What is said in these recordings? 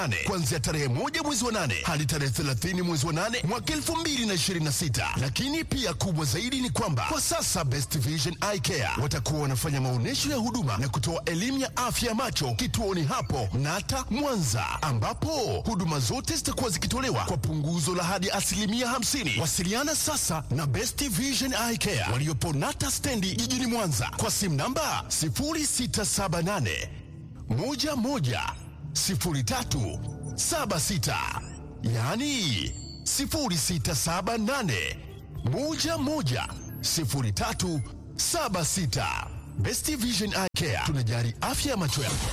nane kuanzia tarehe moja mwezi wa nane hadi tarehe 30 mwezi wa nane mwaka 2026. Lakini pia kubwa zaidi ni kwamba kwa sasa Best Vision Eye Care watakuwa wanafanya maonyesho ya huduma na kutoa elimu ya afya ya macho kituoni hapo Nata Mwanza, ambapo huduma zote zitakuwa zikitolewa kwa punguzo la hadi asilimia 50. Wasiliana sasa na Best Vision Eye Care waliopo Nata stendi jijini Mwanza kwa simu namba 0678 11 03 76, yaani 0678 11 03 76. Best Vision Eye Care tunajali afya ya macho yako.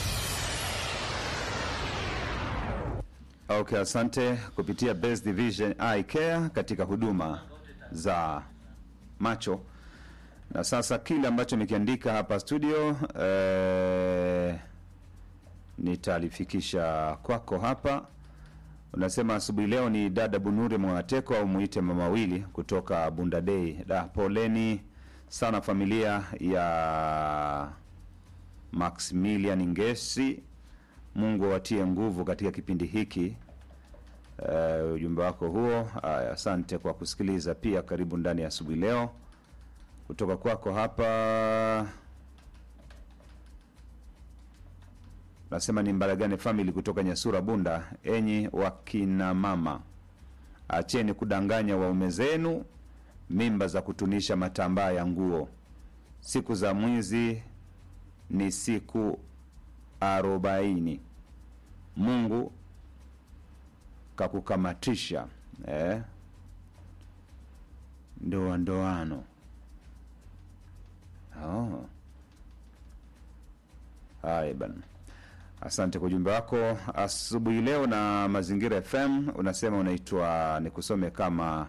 Okay, asante kupitia Best Division Eye Care katika huduma za macho. Na sasa kile ambacho nikiandika hapa studio eh, nitalifikisha kwako hapa. Unasema asubuhi leo ni dada Bunuri Mwateko au muite mama wili kutoka Bunda Day. Da, poleni sana familia ya Maximilian Ngesi. Mungu awatie nguvu katika kipindi hiki. Uh, ujumbe wako huo. Aya, asante kwa kusikiliza pia. Karibu ndani ya asubuhi leo kutoka kwako hapa. Nasema ni Mbaragane family kutoka Nyasura Bunda. Enyi wakina mama, acheni kudanganya waume zenu mimba za kutunisha matambaa ya nguo. Siku za mwizi ni siku arobaini. Mungu kakukamatisha eh? Ndoa ndoano. Oh. Haya bana, asante kwa ujumbe wako asubuhi leo. Na Mazingira FM unasema unaitwa nikusome kama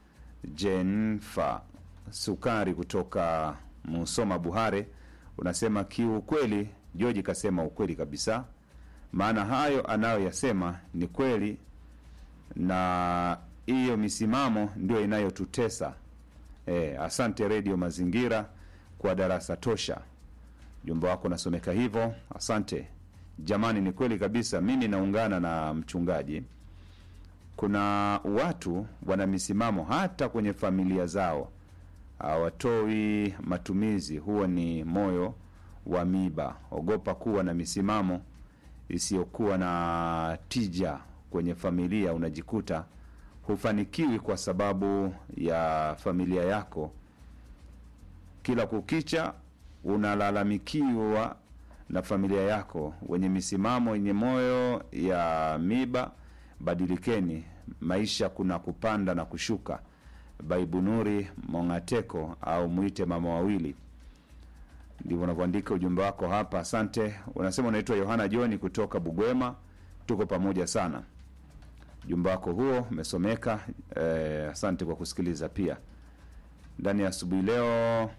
Jenfa Sukari kutoka Musoma Buhare. Unasema kiukweli, Joji kasema ukweli kabisa, maana hayo anayoyasema ni kweli, na hiyo misimamo ndio inayotutesa. E, asante Redio Mazingira kwa darasa tosha. Ujumbe wako unasomeka hivyo, asante jamani. Ni kweli kabisa, mimi naungana na mchungaji. Kuna watu wana misimamo hata kwenye familia zao, hawatoi matumizi. Huo ni moyo wa miba. Ogopa kuwa na misimamo isiyokuwa na tija kwenye familia, unajikuta hufanikiwi kwa sababu ya familia yako. Kila kukicha unalalamikiwa na familia yako. Wenye misimamo yenye moyo ya miba, badilikeni. Maisha kuna kupanda na kushuka. Baibunuri Mongateko au mwite mama wawili, ndivyo unavyoandika ujumbe wako hapa. Asante. Unasema unaitwa Yohana Joni kutoka Bugwema, tuko pamoja sana. Ujumbe wako huo umesomeka. Eh, asante kwa kusikiliza pia ndani ya asubuhi leo.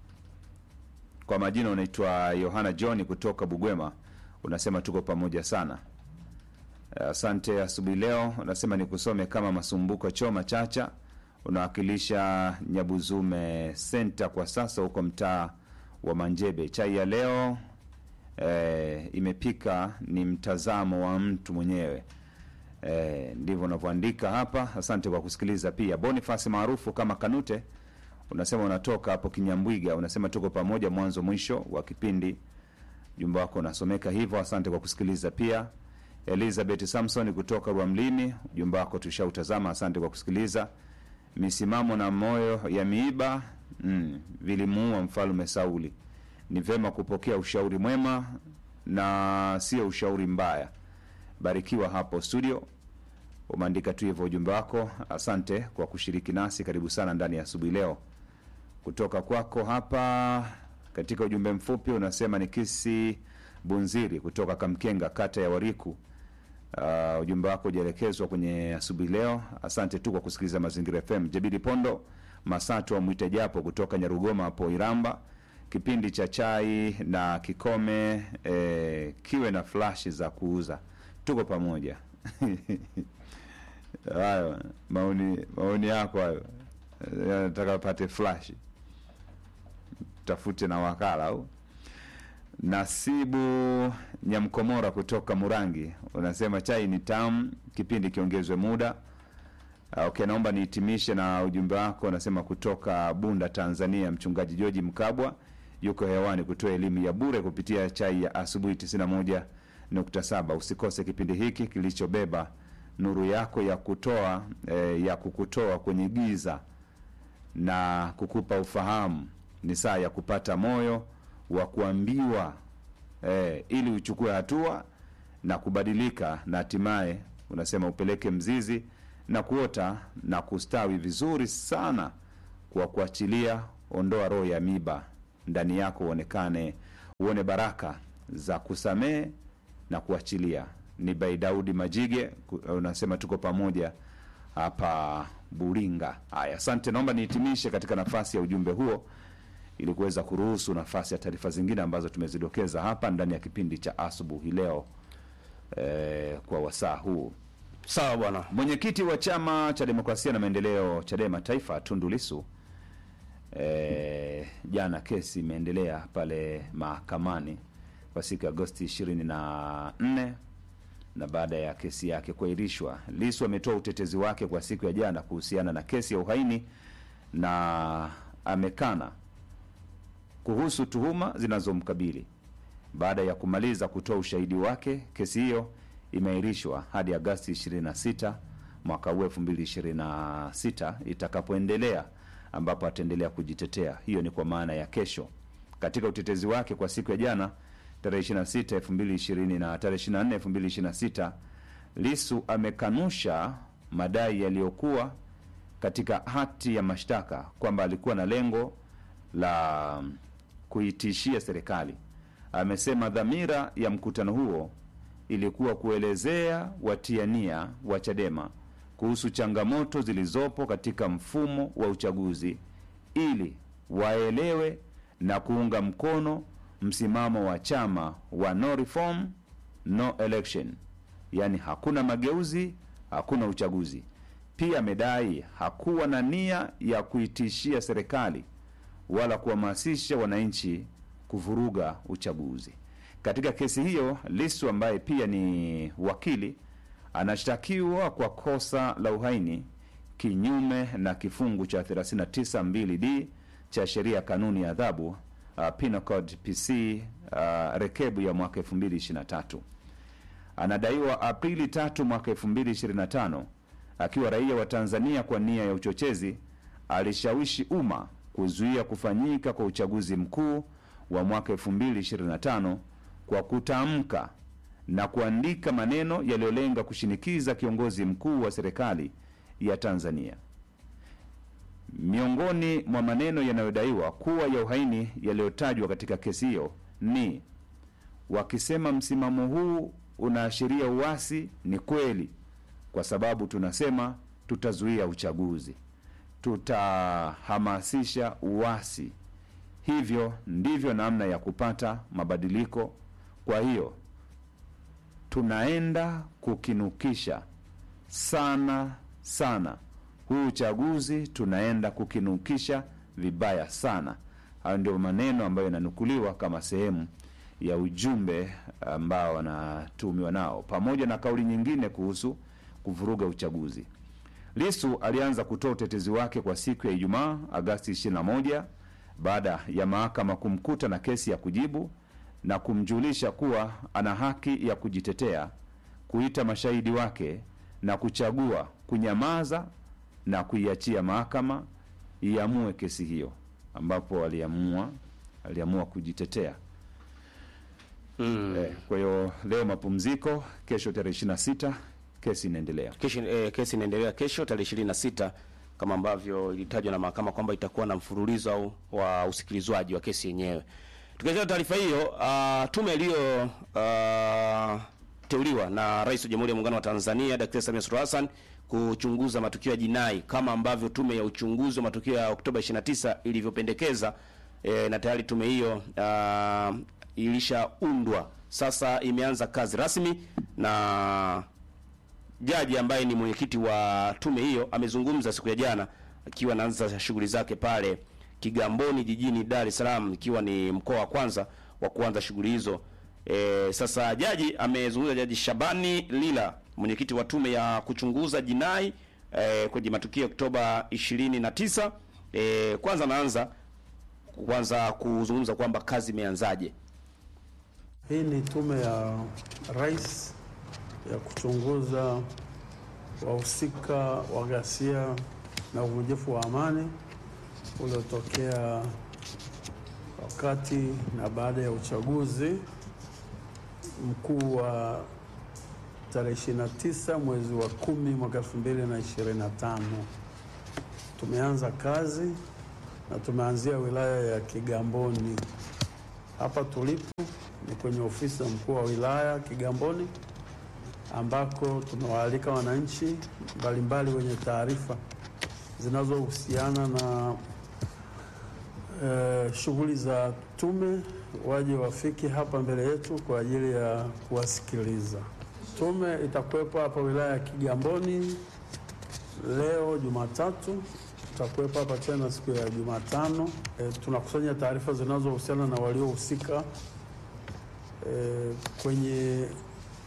Kwa majina unaitwa Yohana John kutoka Bugwema, unasema tuko pamoja sana. Asante. Asubuhi leo unasema nikusome kama Masumbuko Choma Chacha, unawakilisha Nyabuzume Senta kwa sasa huko mtaa wa Manjebe. Chai ya leo e, imepika ni mtazamo wa mtu mwenyewe e, ndivyo unavyoandika hapa. Asante kwa kusikiliza pia. Boniface maarufu kama Kanute unasema unatoka hapo Kinyambwiga, unasema tuko pamoja mwanzo mwisho wa kipindi. Jumba wako unasomeka hivyo, asante kwa kusikiliza pia. Elizabeth Samson kutoka Rwamlini, ujumbe wako tushautazama, asante kwa kusikiliza. Misimamo na moyo ya miiba mm, vilimuua mfalme Sauli. Ni vema kupokea ushauri mwema na sio ushauri mbaya. Barikiwa hapo studio umeandika tu hivyo ujumbe wako. Asante kwa kushiriki nasi, karibu sana ndani ya asubuhi leo. Kutoka kwako hapa katika ujumbe mfupi unasema ni kisi Bunziri kutoka Kamkenga, kata ya Wariku. Uh, ujumbe wako ujaelekezwa kwenye asubuhi leo. Asante tu kwa kusikiliza Mazingira FM. Jabiri Pondo Masatu wa Mwite Japo kutoka Nyarugoma hapo Iramba, kipindi cha chai na kikome eh, kiwe na flashi za kuuza, tuko pamoja hayo maoni maoni yako hayo, nataka pate flash, tafute na wakala au Nasibu Nyamkomora kutoka Murangi unasema chai ni tamu, kipindi kiongezwe muda. Ah, Okay, naomba nihitimishe na ujumbe wako. Unasema kutoka Bunda, Tanzania, mchungaji George Mkabwa yuko hewani kutoa elimu ya bure kupitia chai ya asubuhi 91.7. Usikose kipindi hiki kilichobeba nuru yako ya kutoa eh, ya kukutoa kwenye giza na kukupa ufahamu. Ni saa ya kupata moyo wa kuambiwa eh, ili uchukue hatua na kubadilika na hatimaye unasema upeleke mzizi na kuota na kustawi vizuri sana kwa kuachilia. Ondoa roho ya miba ndani yako, uonekane uone baraka za kusamehe na kuachilia. Ni Bai Daudi Majige ku- unasema tuko pamoja hapa Buringa. Haya, asante. Naomba nihitimishe katika nafasi ya ujumbe huo ili kuweza kuruhusu nafasi ya taarifa zingine ambazo tumezidokeza hapa ndani ya kipindi cha asubuhi leo eh, kwa wasaa huu. Sawa bwana. Mwenyekiti wa chama cha demokrasia na maendeleo Chadema Taifa Tundu Lissu eh, jana kesi imeendelea pale mahakamani kwa siku ya Agosti 24 na baada ya kesi yake kuahirishwa, Lissu ametoa utetezi wake kwa siku ya jana kuhusiana na kesi ya uhaini na amekana kuhusu tuhuma zinazomkabili. Baada ya kumaliza kutoa ushahidi wake, kesi hiyo imeahirishwa hadi Agasti 26 mwaka huu 2026 itakapoendelea, ambapo ataendelea kujitetea. Hiyo ni kwa maana ya kesho. Katika utetezi wake kwa siku ya jana tarehe 26 2020 na tarehe 24 2026, Lissu amekanusha madai yaliyokuwa katika hati ya mashtaka kwamba alikuwa na lengo la kuitishia serikali. Amesema dhamira ya mkutano huo ilikuwa kuelezea watiania wa Chadema kuhusu changamoto zilizopo katika mfumo wa uchaguzi ili waelewe na kuunga mkono msimamo wa chama wa no reform no election, yaani hakuna mageuzi, hakuna uchaguzi. Pia amedai hakuwa na nia ya kuitishia serikali wala kuhamasisha wananchi kuvuruga uchaguzi. Katika kesi hiyo, Lissu ambaye pia ni wakili anashtakiwa kwa kosa la uhaini kinyume na kifungu cha 392d cha sheria ya kanuni ya adhabu uh, Penal Code PC uh, rekebu ya mwaka 2023. Anadaiwa Aprili 3 mwaka 2025 akiwa raia wa Tanzania kwa nia ya uchochezi alishawishi umma kuzuia kufanyika kwa uchaguzi mkuu wa mwaka 2025 kwa kutamka na kuandika maneno yaliyolenga kushinikiza kiongozi mkuu wa serikali ya Tanzania. Miongoni mwa maneno yanayodaiwa kuwa ya uhaini yaliyotajwa katika kesi hiyo ni wakisema, msimamo huu unaashiria uasi. Ni kweli, kwa sababu tunasema tutazuia uchaguzi, tutahamasisha uasi. Hivyo ndivyo namna ya kupata mabadiliko. Kwa hiyo tunaenda kukinukisha sana sana huu uchaguzi, tunaenda kukinukisha vibaya sana. Hayo ndio maneno ambayo yananukuliwa kama sehemu ya ujumbe ambao wanatumiwa nao, pamoja na kauli nyingine kuhusu kuvuruga uchaguzi. Lisu alianza kutoa utetezi wake kwa siku ya Ijumaa Agasti 21 baada ya mahakama kumkuta na kesi ya kujibu na kumjulisha kuwa ana haki ya kujitetea, kuita mashahidi wake na kuchagua kunyamaza na kuiachia mahakama iamue kesi hiyo, ambapo aliamua aliamua kujitetea. Mm. Eh, kwa hiyo leo mapumziko, kesho tarehe 26 kesi inaendelea. Kesho, eh, kesi inaendelea kesho tarehe ishirini na sita kama ambavyo ilitajwa na mahakama kwamba itakuwa na mfululizo au wa usikilizwaji wa kesi yenyewe. Tukiachana taarifa hiyo, uh, tume iliyo uh, teuliwa na Rais wa Jamhuri ya Muungano wa Tanzania Daktari Samia Suluhu Hassan kuchunguza matukio ya jinai kama ambavyo tume ya uchunguzi wa matukio ya Oktoba 29 ilivyopendekeza e, na tayari tume hiyo uh, ilishaundwa sasa, imeanza kazi rasmi na jaji ambaye ni mwenyekiti wa tume hiyo amezungumza siku ya jana akiwa anaanza shughuli zake pale Kigamboni jijini Dar es Salaam, ikiwa ni mkoa wa kwanza wa kuanza shughuli hizo. E, sasa jaji amezungumza, Jaji Shabani Lila, mwenyekiti wa tume ya kuchunguza jinai e, kwenye matukio ya Oktoba 29. E, kwanza anaanza kwanza kuzungumza kwamba kazi imeanzaje. Hii ni tume ya rais ya kuchunguza wahusika wa ghasia na uvunjifu wa amani uliotokea wakati na baada ya uchaguzi mkuu wa tarehe 29 mwezi wa kumi mwaka 2025. Tumeanza kazi na tumeanzia wilaya ya Kigamboni. Hapa tulipo ni kwenye ofisi ya mkuu wa wilaya Kigamboni, ambako tumewaalika wananchi mbalimbali wenye taarifa zinazohusiana na eh, shughuli za tume waje wafike hapa mbele yetu kwa ajili ya kuwasikiliza. Tume itakuwepo hapa wilaya ya Kigamboni leo Jumatatu, tutakuwepo hapa tena siku ya Jumatano. E, tunakusanya taarifa zinazohusiana na waliohusika e, kwenye e,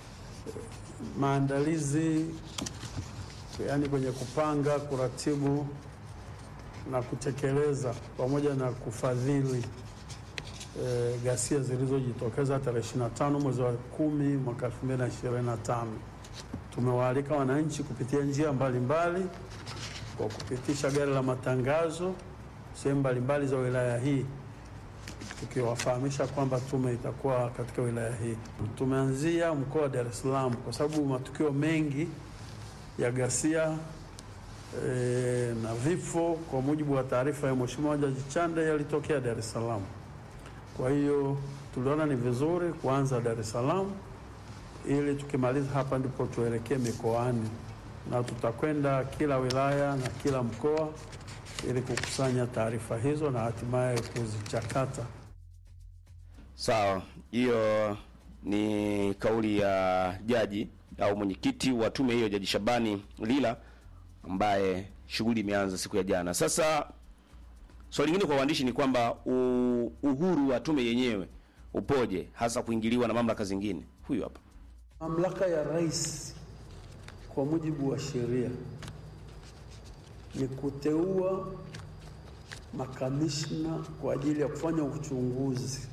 maandalizi, yaani kwenye kupanga, kuratibu na kutekeleza pamoja na kufadhili e, ghasia zilizojitokeza tarehe 25 mwezi wa kumi mwaka 2025. Tumewaalika wananchi kupitia njia mbalimbali kwa kupitisha gari la matangazo sehemu mbalimbali za wilaya hii tukiwafahamisha kwamba tume itakuwa katika wilaya hii. Tumeanzia mkoa wa Dar es Salaam kwa sababu matukio mengi ya ghasia e, na vifo kwa mujibu wa taarifa ya Mheshimiwa Jaji Chande yalitokea Dar es Salaam. Kwa hiyo tuliona ni vizuri kuanza Dar es Salaam ili tukimaliza hapa ndipo tuelekee mikoani, na tutakwenda kila wilaya na kila mkoa ili kukusanya taarifa hizo na hatimaye kuzichakata. Sawa, hiyo ni kauli ya jaji au mwenyekiti wa tume hiyo, Jaji Shabani Lila, ambaye shughuli imeanza siku ya jana. Sasa swali lingine kwa waandishi ni kwamba u- uhuru wa tume yenyewe upoje, hasa kuingiliwa na mamlaka zingine? Huyu hapa. Mamlaka ya rais kwa mujibu wa sheria ni kuteua makamishna kwa ajili ya kufanya uchunguzi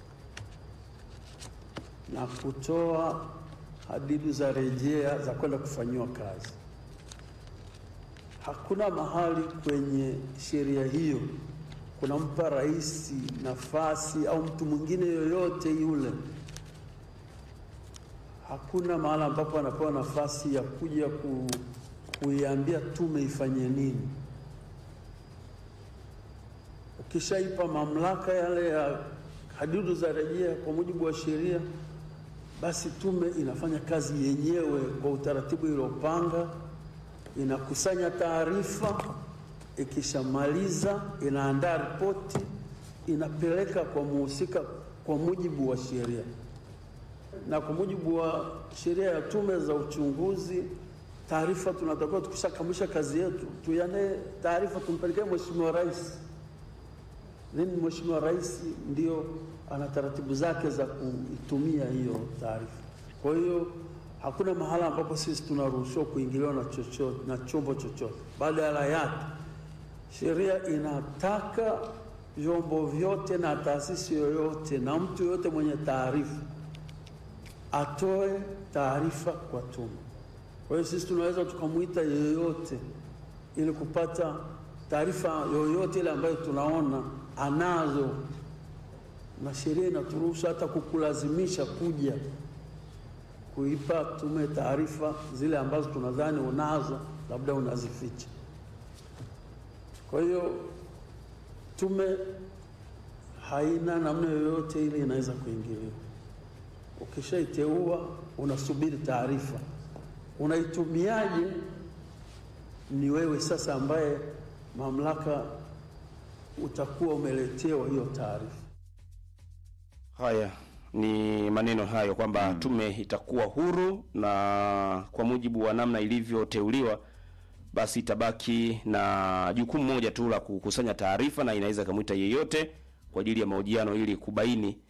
na kutoa hadidu za rejea za kwenda kufanyiwa kazi. Hakuna mahali kwenye sheria hiyo kunampa rais nafasi au mtu mwingine yoyote yule hakuna mahala ambapo anapewa nafasi ya kuja ku, kuiambia tume ifanye nini. Ukishaipa mamlaka yale ya hadidu za rejea kwa mujibu wa sheria, basi tume inafanya kazi yenyewe kwa utaratibu iliyopanga, inakusanya taarifa, ikishamaliza inaandaa ripoti, inapeleka kwa muhusika kwa mujibu wa sheria na kwa mujibu wa sheria ya tume za uchunguzi, taarifa tunatakiwa tukishakamilisha kazi yetu tuyane taarifa tumpelekee Mheshimiwa Rais. Then Mheshimiwa Rais ndio ana taratibu zake za kuitumia hiyo taarifa. Kwa hiyo hakuna mahala ambapo sisi tunaruhusiwa kuingiliwa na chochote na chombo chochote. Badala yake sheria inataka vyombo vyote na taasisi yoyote na mtu yoyote mwenye taarifa atoe taarifa kwa tume. Kwa hiyo sisi tunaweza tukamwita yeyote ili kupata taarifa yoyote ile ambayo tunaona anazo, na sheria inaturuhusu hata kukulazimisha kuja kuipa tume taarifa zile ambazo tunadhani unazo, labda unazificha. Kwa hiyo tume haina namna yoyote ile inaweza kuingiliwa. Ukishaiteua unasubiri taarifa, unaitumiaje ni wewe sasa ambaye mamlaka utakuwa umeletewa hiyo taarifa. Haya ni maneno hayo kwamba tume itakuwa huru na kwa mujibu wa namna ilivyoteuliwa, basi itabaki na jukumu moja tu la kukusanya taarifa, na inaweza ikamwita yeyote kwa ajili ya mahojiano ili kubaini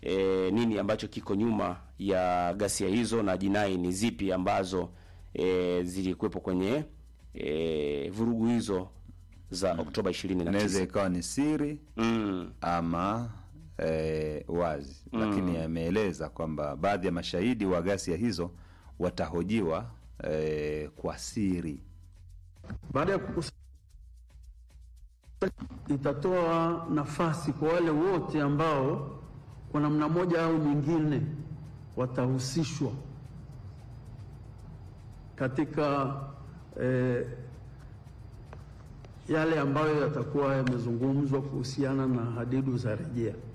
e, nini ambacho kiko nyuma ya ghasia hizo na jinai ni zipi ambazo e, zilikuwepo kwenye e, vurugu hizo za Oktoba inaweza 29. ikawa ni siri Mm. ama eh, wazi lakini ameeleza kwamba baadhi ya mashahidi wa ghasia hizo watahojiwa eh, kwa siri Baada ya kukusanya, itatoa nafasi kwa wale wote ambao kwa namna moja au nyingine watahusishwa katika eh, yale ambayo yatakuwa yamezungumzwa kuhusiana na hadidu za rejea.